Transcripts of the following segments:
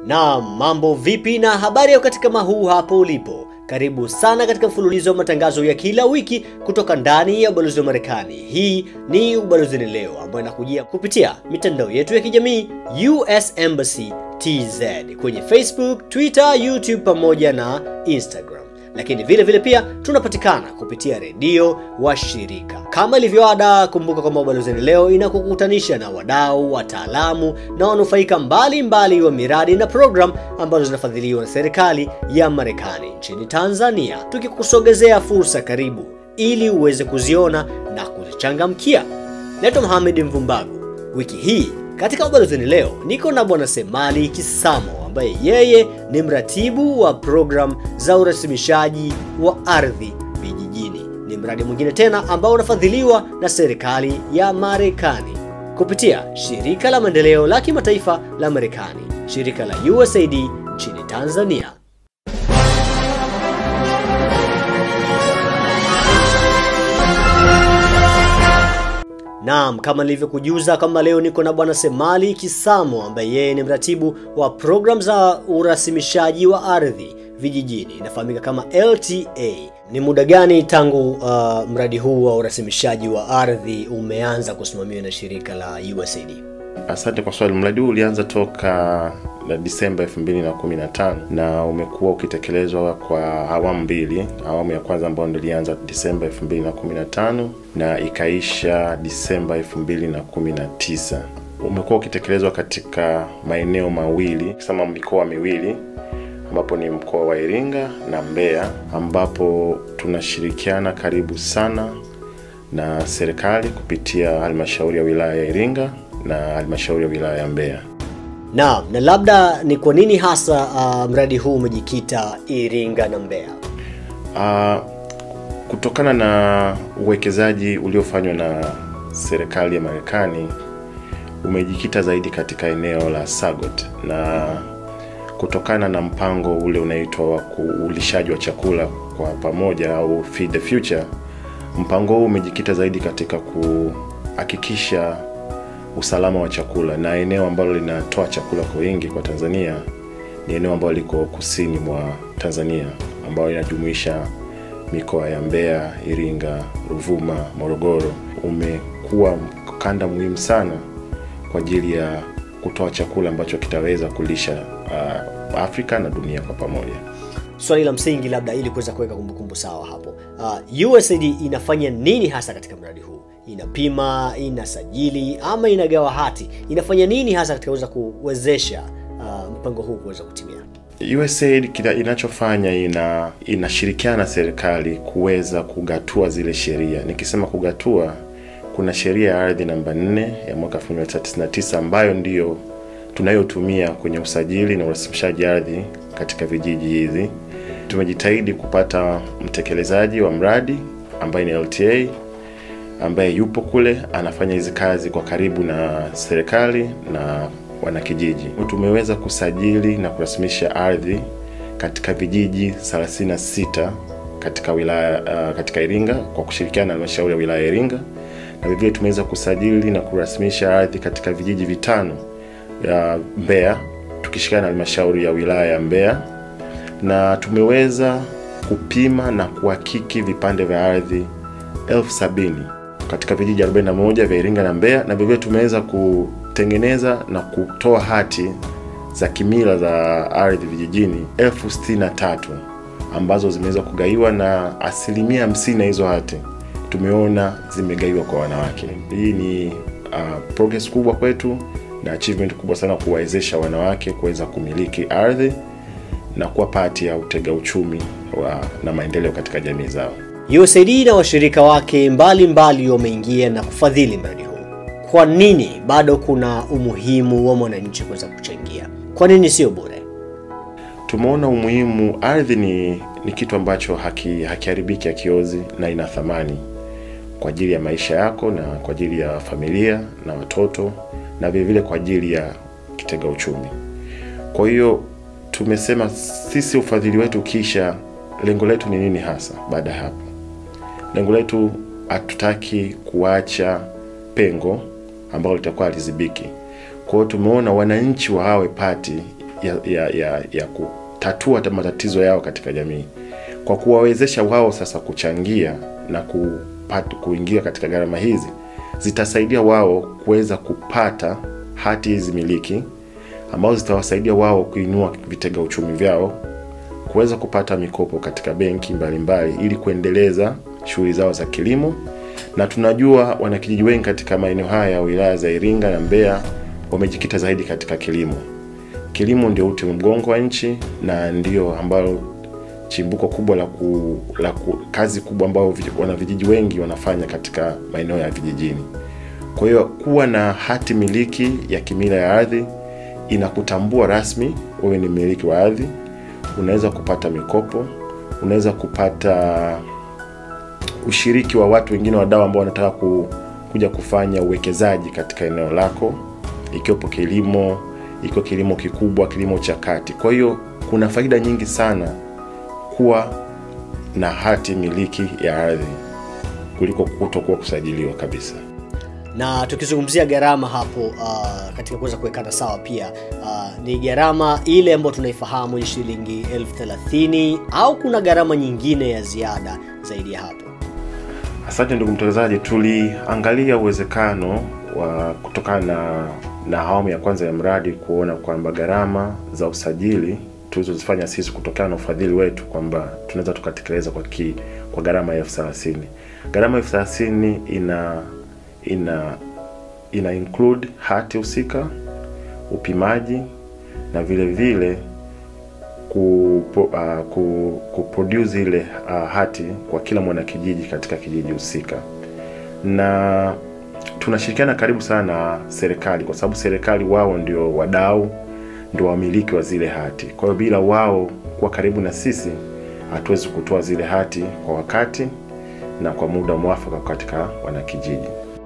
Na mambo vipi na habari ya wakati kama huu hapo ulipo? Karibu sana katika mfululizo wa matangazo ya kila wiki kutoka ndani ya ubalozi wa Marekani. Hii ni Ubalozini Leo ambayo inakujia kupitia mitandao yetu ya kijamii US Embassy TZ kwenye Facebook, Twitter, YouTube pamoja na Instagram lakini vile vile pia tunapatikana kupitia redio wa shirika kama ilivyoada. Kumbuka kwamba Ubalozini Leo inakukutanisha na wadau, wataalamu na wanufaika mbalimbali wa miradi na program ambazo zinafadhiliwa na serikali ya Marekani nchini Tanzania, tukikusogezea fursa karibu ili uweze kuziona na kuzichangamkia. Naitwa Mohamed Mvumbagu. Wiki hii katika Ubalozini Leo niko na Bwana Semali Kisamo ambaye yeye ni mratibu wa program za urasimishaji wa ardhi vijijini. Ni mradi mwingine tena ambao unafadhiliwa na serikali ya Marekani kupitia shirika la maendeleo la kimataifa la Marekani, shirika la USAID nchini Tanzania. Naam, kama nilivyokujuza kwamba leo niko na bwana Semali Kisamo ambaye yeye ni mratibu wa program za urasimishaji wa ardhi vijijini, inafahamika kama LTA. Ni muda gani tangu uh, mradi huu wa urasimishaji wa ardhi umeanza kusimamiwa na shirika la USAID? Asante kwa swali. Mradi huu ulianza toka na Disemba 2015 na umekuwa ukitekelezwa kwa awamu mbili. Awamu ya kwanza ambayo ndio ilianza Disemba 2015 na ikaisha Disemba 2019. Umekuwa ukitekelezwa katika maeneo mawili, kusema mikoa miwili ambapo ni mkoa wa Iringa na Mbeya, ambapo tunashirikiana karibu sana na serikali kupitia halmashauri ya wilaya ya Iringa na halmashauri ya wilaya ya Mbeya. Naam, na labda ni kwa nini hasa uh, mradi huu umejikita Iringa na Mbeya? Uh, kutokana na uwekezaji uliofanywa na serikali ya Marekani umejikita zaidi katika eneo la Sagot na kutokana na mpango ule unaitwa wa ulishaji wa chakula kwa pamoja au Feed the Future, mpango huu umejikita zaidi katika kuhakikisha usalama wa chakula na eneo ambalo linatoa chakula kwa wingi kwa Tanzania ni eneo ambalo liko kusini mwa Tanzania ambayo inajumuisha mikoa ya Mbeya, Iringa, Ruvuma, Morogoro. Umekuwa kanda muhimu sana kwa ajili ya kutoa chakula ambacho kitaweza kulisha uh, Afrika na dunia kwa pamoja. Swali la msingi labda ili kuweza kuweka kumbukumbu sawa hapo, uh, USAID inafanya nini hasa katika mradi huu? Inapima, inasajili ama inagawa hati? Inafanya nini hasa katika kuweza kuwezesha uh, mpango huu kuweza kutimia? USAID kila inachofanya ina inashirikiana na serikali kuweza kugatua zile sheria. Nikisema kugatua, kuna sheria ya ardhi namba 4 ya mwaka 1999 ambayo ndiyo tunayotumia kwenye usajili na urasimishaji ardhi katika vijiji hizi. Tumejitahidi kupata mtekelezaji wa mradi ambaye ni LTA ambaye yupo kule anafanya hizi kazi kwa karibu na serikali na wanakijiji. Tumeweza kusajili na kurasimisha ardhi katika vijiji 36 katika wilaya uh, katika Iringa kwa kushirikiana na halmashauri ya wilaya ya Iringa, na vivyo tumeweza kusajili na kurasimisha ardhi katika vijiji vitano ya Mbeya tukishirikiana na halmashauri ya wilaya ya Mbeya, na tumeweza kupima na kuhakiki vipande vya ardhi elfu sabini katika vijiji 41 vya Iringa na Mbeya, na vivyo tumeweza kutengeneza na kutoa hati za kimila za ardhi vijijini elfu sitini na tatu ambazo zimeweza kugaiwa na asilimia hamsini na hizo hati tumeona zimegaiwa kwa wanawake. Hii ni uh, progress kubwa kwetu na achievement kubwa sana kuwawezesha wanawake kuweza kumiliki ardhi na kuwa pati ya utega uchumi wa, na maendeleo katika jamii zao. USAID na washirika wake mbalimbali wameingia na kufadhili mradi huu. Kwa nini bado kuna umuhimu wa mwananchi kuweza kuchangia? Kwa nini sio bure? Tumeona umuhimu, ardhi ni, ni kitu ambacho haki, hakiharibiki, hakiozi na ina thamani kwa ajili ya maisha yako na kwa ajili ya familia na watoto na vile vile kwa ajili ya kitega uchumi. Kwa hiyo tumesema sisi ufadhili wetu kisha, lengo letu ni nini hasa? Baada ya hapo, lengo letu hatutaki kuacha pengo ambalo litakuwa halizibiki. Kwa hiyo tumeona wananchi wawe pati ya, ya, ya, ya kutatua matatizo yao katika jamii kwa kuwawezesha wao sasa kuchangia na kupata, kuingia katika gharama hizi zitasaidia wao kuweza kupata hati hizi miliki ambazo zitawasaidia wao kuinua vitega uchumi vyao kuweza kupata mikopo katika benki mbalimbali ili kuendeleza shughuli zao za kilimo na tunajua wanakijiji wengi katika maeneo haya ya wilaya za Iringa na Mbeya wamejikita zaidi katika kilimo. Kilimo ndio uti wa mgongo wa nchi na ndio ambalo chimbuko kubwa la, ku, la ku, kazi kubwa ambayo wanavijiji wengi wanafanya katika maeneo ya vijijini. Kwa hiyo kuwa na hati miliki ya kimila ya ardhi inakutambua rasmi wewe ni mmiliki wa ardhi, unaweza kupata mikopo, unaweza kupata ushiriki wa watu wengine wadau ambao wanataka ku, kuja kufanya uwekezaji katika eneo lako, ikiwepo kilimo, ikiwa kilimo kikubwa, kilimo cha kati. Kwa hiyo kuna faida nyingi sana kuwa na hati miliki ya ardhi kuliko kutokuwa kusajiliwa kabisa. na tukizungumzia gharama hapo uh, katika kuweza kuwekana sawa pia uh, ni gharama ile ambayo tunaifahamu ni shilingi elfu thelathini au kuna gharama nyingine ya ziada zaidi ya hapo Asante ndugu mtangazaji, tuliangalia uwezekano wa kutokana na, na awamu ya kwanza ya mradi kuona kwamba gharama za usajili tulizozifanya sisi kutokana na ufadhili wetu kwamba tunaweza tukatekeleza kwa ki, kwa gharama ya elfu thelathini. Gharama elfu thelathini ina ina ina include hati husika, upimaji na vile vile ku, uh, ku, kuproduce ile uh, hati kwa kila mwanakijiji katika kijiji husika, na tunashirikiana karibu sana na serikali, kwa sababu serikali wao ndio wadau, ndio wamiliki wa zile hati. Kwa hiyo bila wao kuwa karibu na sisi, hatuwezi kutoa zile hati kwa wakati na kwa muda mwafaka katika wanakijiji.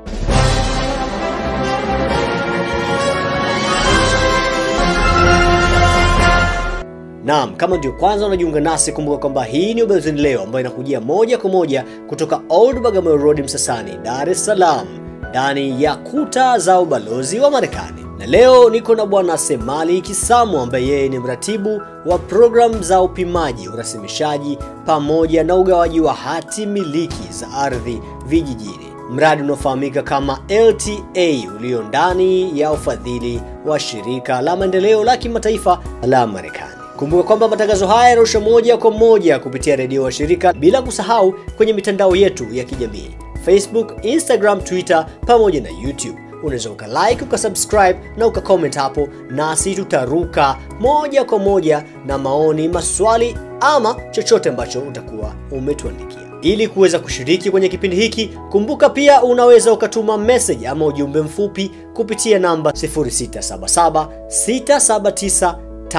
Naam, kama ndio kwanza unajiunga nasi, kumbuka kwamba hii ni Ubelezeni Leo ambayo inakujia moja kwa moja kutoka Old Bagamoyo Road Msasani, Dar es Salaam, ndani ya kuta za ubalozi wa Marekani. Na leo niko na Bwana Semali Kisamu ambaye yeye ni mratibu wa programu za upimaji, urasimishaji pamoja na ugawaji wa hati miliki za ardhi vijijini, mradi unaofahamika kama LTA ulio ndani ya ufadhili wa shirika la maendeleo la kimataifa la Marekani. Kumbuka kwamba matangazo haya yanarusha moja kwa moja kupitia redio wa shirika, bila kusahau kwenye mitandao yetu ya kijamii Facebook, Instagram, Twitter pamoja na YouTube. Unaweza ukalike, ukasubscribe na ukacomment hapo, nasi tutaruka moja kwa moja na maoni, maswali ama chochote ambacho utakuwa umetuandikia. Ili kuweza kushiriki kwenye kipindi hiki, kumbuka pia unaweza ukatuma message ama ujumbe mfupi kupitia namba 0677 679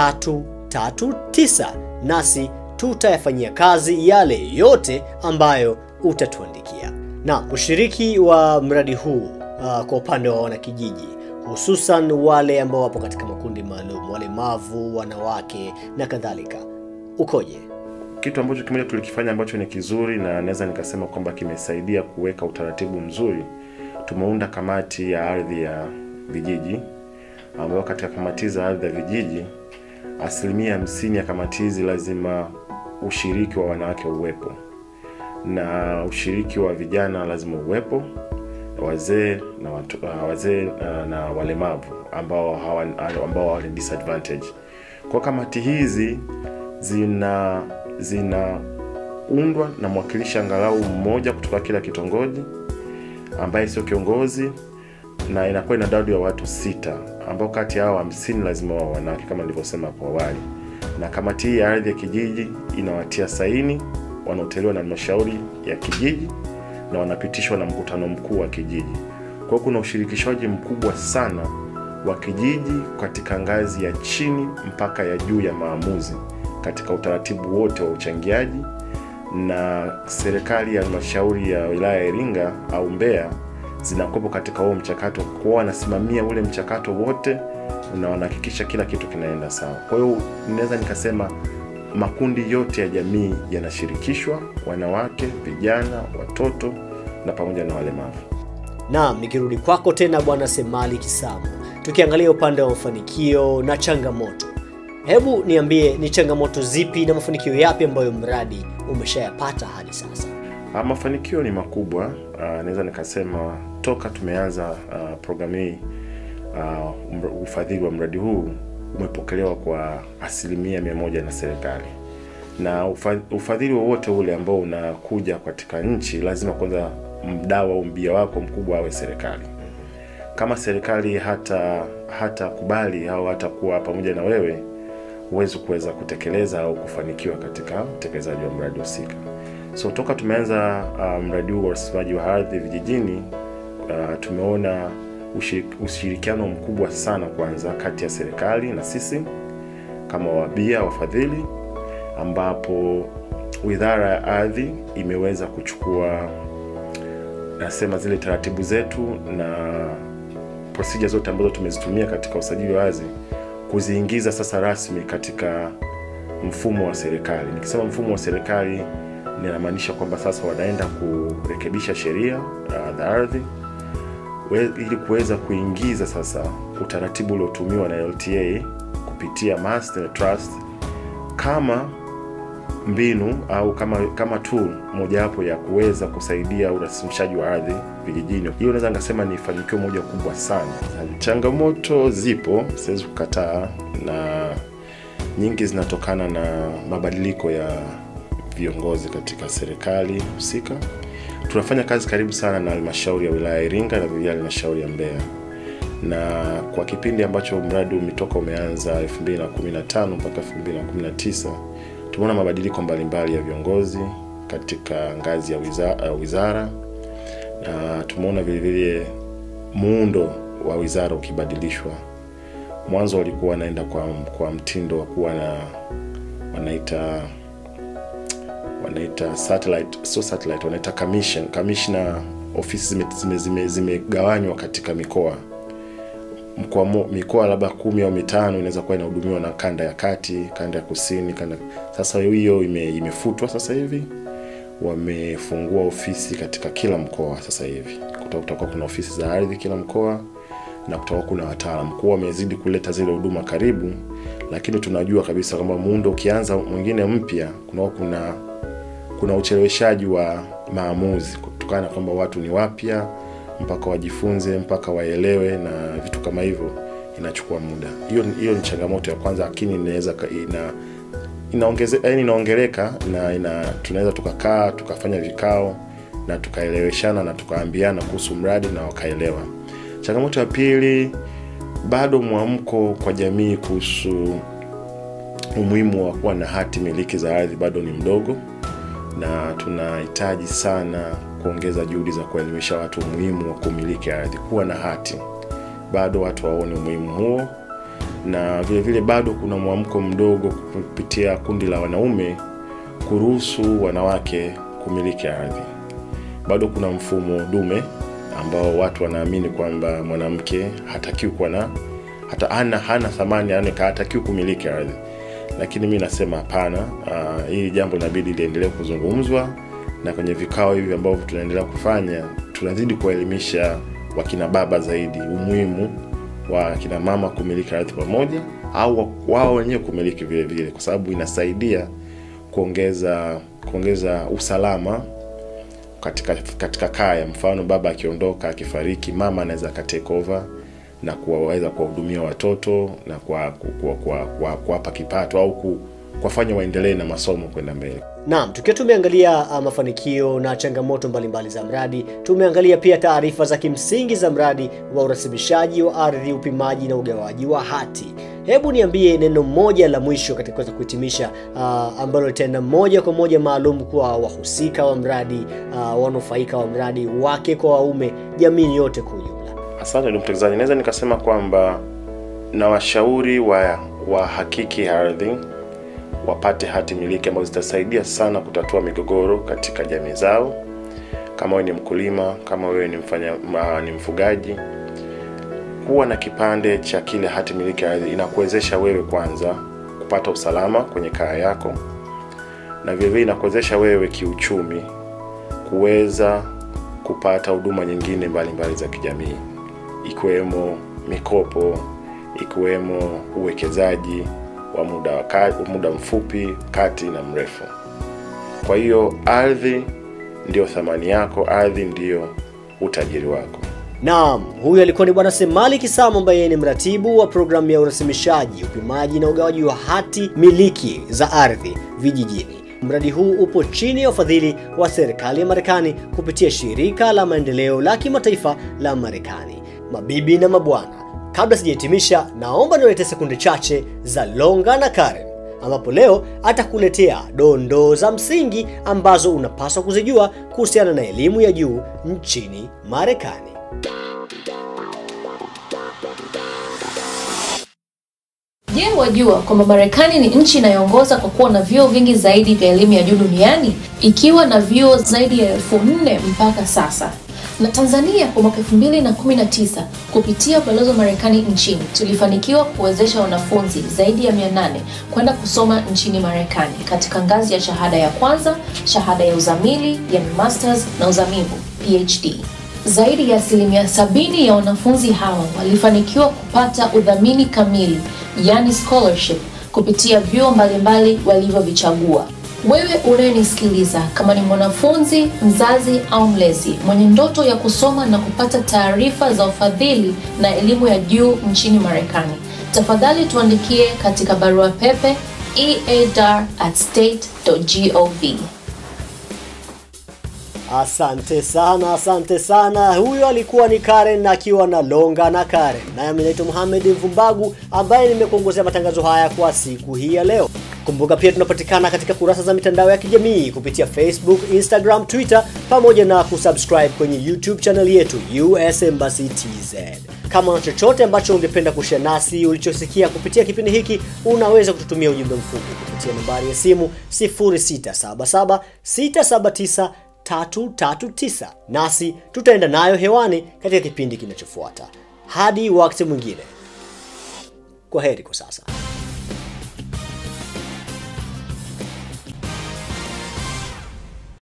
339 nasi tutayafanyia kazi yale yote ambayo utatuandikia. Na ushiriki wa mradi huu uh, kwa upande wa wanakijiji hususan wale ambao wapo katika makundi maalum, walemavu, wanawake na kadhalika, ukoje? Kitu ambacho kimoja tulikifanya ambacho ni kizuri na naweza nikasema kwamba kimesaidia kuweka utaratibu mzuri, tumeunda kamati ya ardhi ya vijiji, ambayo katika kamati za ardhi ya vijiji asilimia hamsini ya kamati hizi lazima ushiriki wa wanawake uwepo na ushiriki wa vijana lazima uwepo, wazee na watu, uh, wazee uh, na walemavu ambao hawa, ambao hawa ni disadvantage. Kwa kamati hizi zina zinaundwa na mwakilishi angalau mmoja kutoka kila kitongoji ambaye sio kiongozi na inakuwa ina idadi ya watu sita ambao kati yao hamsini lazima wao wanawake kama nilivyosema hapo awali. Na kamati hii ya ardhi ya kijiji inawatia saini wanaoteuliwa na halmashauri ya kijiji na wanapitishwa na mkutano mkuu wa kijiji. Kwa hiyo kuna ushirikishwaji mkubwa sana wa kijiji katika ngazi ya chini mpaka ya juu ya maamuzi katika utaratibu wote wa uchangiaji, na serikali ya halmashauri ya wilaya ya Iringa au Mbeya zinakuwepo katika huo mchakato, kwa wanasimamia ule mchakato wote na wanahakikisha kila kitu kinaenda sawa. Kwa hiyo ninaweza nikasema makundi yote ya jamii yanashirikishwa, wanawake, vijana, watoto na pamoja na walemavu. Naam, nikirudi kwako tena Bwana Semali Kisamu, tukiangalia upande wa mafanikio na changamoto, Hebu niambie ni changamoto zipi na mafanikio yapi ambayo mradi umeshayapata hadi sasa? Ah, mafanikio ni makubwa. Ah, naweza nikasema toka tumeanza ah, programu hii ah, mr- ufadhili wa mradi huu umepokelewa kwa asilimia mia moja na serikali na ufa- ufadhili wowote ule ambao unakuja katika nchi lazima kwanza mdau au mbia wako mkubwa awe serikali kama serikali hata hata kubali au hata kuwa pamoja na wewe huwezi kuweza kutekeleza au kufanikiwa katika utekelezaji wa mradi husika so toka tumeanza uh, mradi huu wa urasimaji wa ardhi vijijini uh, tumeona ushi- ushirikiano mkubwa sana kwanza kati ya serikali na sisi kama wabia wafadhili ambapo wizara ya ardhi imeweza kuchukua nasema zile taratibu zetu na procedure zote ambazo tumezitumia katika usajili wa ardhi kuziingiza sasa rasmi katika mfumo wa serikali nikisema mfumo wa serikali ninamaanisha kwamba sasa wanaenda kurekebisha sheria uh, za ardhi we- ili kuweza kuingiza sasa utaratibu uliotumiwa na LTA kupitia master trust kama mbinu au kama kama tool mojawapo ya kuweza kusaidia urasimishaji wa ardhi vijijini. Hiyo naweza nikasema ni fanikio moja kubwa sana. Changamoto zipo, siwezi kukataa, na nyingi zinatokana na mabadiliko ya viongozi katika serikali husika. Tunafanya kazi karibu sana na halmashauri ya wilaya ya Iringa na vilevile halmashauri ya Mbeya na kwa kipindi ambacho mradi umetoka umeanza 2015 mpaka 2019 tumeona mabadiliko mbalimbali ya viongozi katika ngazi ya wizara, uh, wizara na tumeona vilevile muundo wa wizara ukibadilishwa mwanzo walikuwa wanaenda kwa, kwa mtindo wa kuwa na wanaita wanaita satellite sio satellite wanaita commission commissioner ofisi zimegawanywa zime, zime, zimegawanywa katika mikoa mkoa mo- mikoa labda kumi au mitano inaweza kuwa inahudumiwa na kanda ya kati kanda ya kusini kanda sasa hiyo ime, imefutwa sasa hivi wamefungua ofisi katika kila mkoa sasa hivi Kuta- kutakuwa kuna ofisi za ardhi kila mkoa na kutakuwa kuna wataalam kuwa wamezidi kuleta zile huduma karibu lakini tunajua kabisa kwamba muundo ukianza mwingine mpya kunakuwa kuna kuna ucheleweshaji wa maamuzi kutokana na kwamba watu ni wapya mpaka wajifunze mpaka waelewe na vitu kama hivyo inachukua muda hiyo hiyo ni changamoto ya kwanza lakini inaweza ka- ina inaongeze yani inaongeleka na ina tunaweza tukakaa tukafanya vikao na tukaeleweshana na tukaambiana kuhusu mradi na wakaelewa changamoto ya pili bado mwamko kwa jamii kuhusu umuhimu wa kuwa na hati miliki za ardhi bado ni mdogo na tunahitaji sana kuongeza juhudi za kuelimisha watu umuhimu wa kumiliki ardhi kuwa na hati bado watu waone umuhimu huo na vile vile bado kuna mwamko mdogo kupitia kundi la wanaume kuruhusu wanawake kumiliki ardhi bado kuna mfumo dume ambao watu wanaamini kwamba mwanamke hatakiwi kuwa na hata hana, hana thamani yani hatakiwi kumiliki ardhi lakini mi nasema hapana uh, hili jambo inabidi liendelee kuzungumzwa na kwenye vikao hivi ambavyo tunaendelea kufanya tunazidi kuwaelimisha wakina baba zaidi umuhimu wa kina mama kumiliki ardhi pamoja au wao wenyewe kumiliki vile vile kwa sababu inasaidia kuongeza kuongeza usalama katika katika kaya mfano baba akiondoka akifariki mama anaweza akatake over na kuwaweza kuwahudumia watoto na kuwapa kwa, kwa, kwa, kuwapa kipato au ku, kuwafanya waendelee na masomo kwenda mbele Naam, tukiwa tumeangalia uh, mafanikio na changamoto mbalimbali za mradi, tumeangalia pia taarifa za kimsingi za mradi wa urasimishaji wa ardhi, upimaji na ugawaji wa hati. Hebu niambie neno moja la mwisho katika kuweza kuhitimisha, uh, ambalo litaenda moja kwa moja maalum kwa wahusika wa mradi, uh, wanufaika wa mradi, wake kwa waume, jamii yote kwa ujumla. Asante ndugu mtangazaji, naweza nikasema kwamba na washauri wa wahakiki ardhi wapate hati miliki ambazo zitasaidia sana kutatua migogoro katika jamii zao. Kama wewe ni mkulima, kama wewe ni mfanya ma, ni mfugaji, kuwa na kipande cha kile hati miliki ya ardhi inakuwezesha wewe kwanza kupata usalama kwenye kaya yako, na vilevile inakuwezesha wewe kiuchumi kuweza kupata huduma nyingine mbalimbali mbali za kijamii ikiwemo mikopo, ikiwemo uwekezaji wa muda wa ka- muda mfupi, kati na mrefu. Kwa hiyo ardhi ndiyo thamani yako, ardhi ndiyo utajiri wako. Naam, huyu alikuwa ni Bwana Semali Kisamo ambaye yeye ni mratibu wa programu ya urasimishaji, upimaji na ugawaji wa hati miliki za ardhi vijijini. Mradi huu upo chini ya ufadhili wa serikali ya Marekani kupitia shirika la maendeleo la kimataifa la Marekani. Mabibi na mabwana, kabla sijahitimisha, naomba niwalete sekunde chache za Longa na Karen ambapo leo atakuletea dondoo za msingi ambazo unapaswa kuzijua kuhusiana na elimu ya juu nchini Marekani. Je, wajua kwamba Marekani ni nchi inayoongoza kwa kuwa na vyuo vingi zaidi vya elimu ya juu duniani ikiwa na vyuo zaidi ya elfu nne mpaka sasa. Na Tanzania kwa mwaka 2019 kupitia ubalozi wa Marekani nchini tulifanikiwa kuwezesha wanafunzi zaidi ya 800 kwenda kusoma nchini Marekani katika ngazi ya shahada ya kwanza, shahada ya uzamili, yani masters na uzamivu PhD. Zaidi ya asilimia sabini ya wanafunzi hawa walifanikiwa kupata udhamini kamili, yani scholarship, kupitia vyuo mbalimbali walivyovichagua. Wewe unayenisikiliza, kama ni mwanafunzi, mzazi au mlezi mwenye ndoto ya kusoma na kupata taarifa za ufadhili na elimu ya juu nchini Marekani, tafadhali tuandikie katika barua pepe eadar at state.gov. Asante sana, asante sana. Huyo alikuwa ni Karen akiwa na Longa na Karen. Nami naitwa Mohamed Mvumbagu ambaye nimekuongozea matangazo haya kwa siku hii ya leo. Kumbuka pia tunapatikana katika kurasa za mitandao ya kijamii kupitia Facebook, Instagram, Twitter pamoja na kusubscribe kwenye YouTube channel yetu US Embassy TZ. Kama una chochote ambacho ungependa kushare nasi ulichosikia kupitia kipindi hiki, unaweza kututumia ujumbe mfupi kupitia nambari ya simu 0677 679 339 nasi tutaenda nayo hewani katika kipindi kinachofuata. Hadi wakati mwingine, kwa heri kwa sasa.